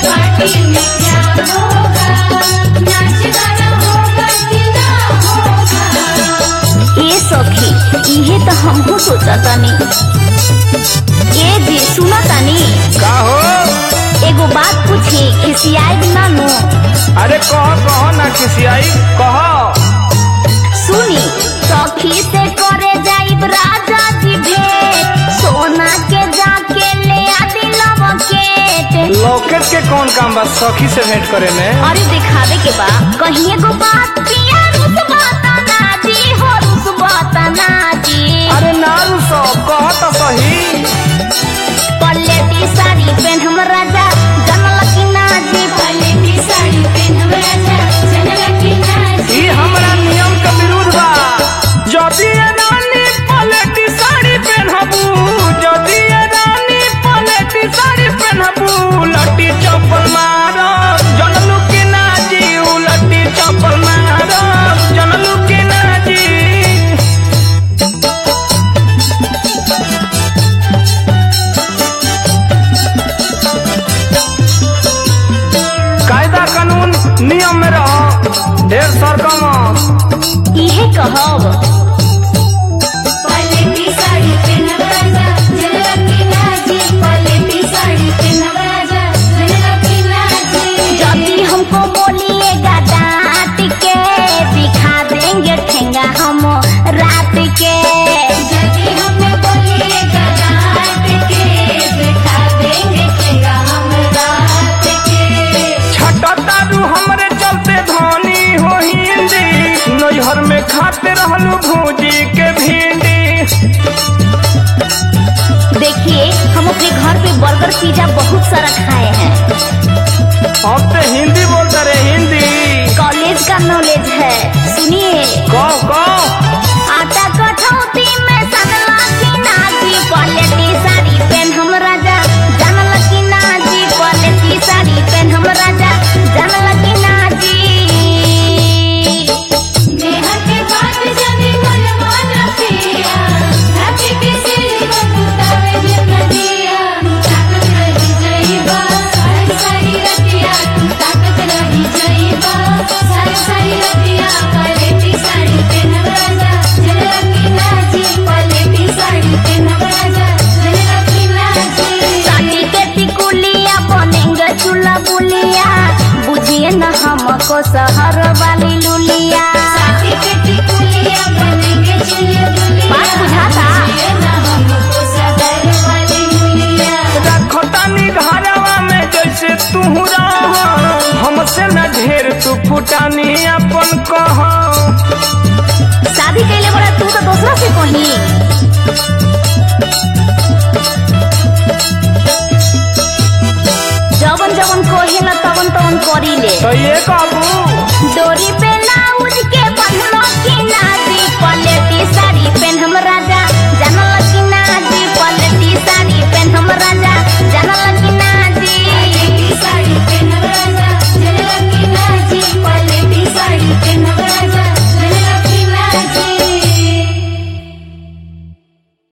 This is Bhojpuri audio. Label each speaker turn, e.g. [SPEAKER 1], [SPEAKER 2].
[SPEAKER 1] पार्टी में क्या होगा नाच गाना होगा कि ना होगा
[SPEAKER 2] ए सखी इहे तो हमहू सोचा तानी ए जी सुना तानी
[SPEAKER 3] का हो
[SPEAKER 2] एगो बात पूछी खिसियाई ना नो
[SPEAKER 3] अरे कह कह ना खिसियाई कह
[SPEAKER 2] सुनी सखी से करे जाइब राजा जी भेंट सोना के जाके ले आदि लवकेट
[SPEAKER 3] लॉकेट के कौन काम बा सखी से भेंट करे में
[SPEAKER 2] अरे दिखावे के बा कहीं एगो बात पिया रुस बताना जी हो रुस बताना जी
[SPEAKER 3] अरे नारू सब कह तो सही
[SPEAKER 2] पल्लेटी साड़ी पेन हम राजा जनल की ना जी
[SPEAKER 1] पलेटी साड़ी पहनब राजा जनला की नाच
[SPEAKER 3] ई हमरा नियम के विरुद्ध बा जदि ये रानी पलेटी साड़ी पहनबू जदि ये रानी पलेटी साड़ी पहनबू लट्टी चप्पल मारो जनलू की ना जी उ लट्टी चप्पल मारो जनलू की ना जी कायदा कानून नियम में रहो ढेर सरकम
[SPEAKER 2] इहे कहब
[SPEAKER 1] पलेटी साड़ी पहनब राजा जनला की नाच पलेटी साड़ी पहनब राजा जनला की नाच
[SPEAKER 2] जल्दी हमको बोलिएगा डांट के दिखा देंगे ठेंगा हम रात के
[SPEAKER 1] यदि हमें बोलिएगा डांट के बैठा देंगे ठेंगा हम रात के
[SPEAKER 3] छटतारू हमरे चलते धनी हो हिंदी नैहर में खाते रहलू भूजी के भिंडी
[SPEAKER 2] देखिए हम अपने घर पे बर्गर पिज्जा बहुत सारा खाए हैं
[SPEAKER 3] अब तो हिंदी बोलते रे हिंदी
[SPEAKER 2] कॉलेज का नॉलेज है सुनिए
[SPEAKER 3] कहो कहो
[SPEAKER 2] आटा कठौती में सनला की नाजी पलेटी साड़ी पेन हम राजा जानल की नाजी पलेटी साड़ी पेन हम राजा जानल की नाजी
[SPEAKER 1] नेहा के बात जदी मन माना पिया रात के सिर बंदुतावे में नदिया ताकत रही जाइबा सारी सारी रतिया ताकत रही जाइबा सारी सारी रतिया पलेटी साड़ी पहनब राजा जनला की नाची पलेटी साड़ी पहनब राजा जनला की नाची
[SPEAKER 2] साड़ी के टिकुलिया बनेंगे चूल्हा बुलिया बुझिए न हमको शहर वाली लुलिया
[SPEAKER 1] साथी के टिकुलिया बनेंगे चुलिया बुलिया
[SPEAKER 2] बात बुझाता?
[SPEAKER 1] ये ना हमको सदर वाली मुलिया
[SPEAKER 3] रखतानी घरवा में जैसे तू रह हमसे न ढेर तू फुटानी अपन कह
[SPEAKER 2] शादी कैले बड़ा तू तो दूसरा से कही जवन जवन कहेला तवन तवन करी ले
[SPEAKER 3] तो ये कहबू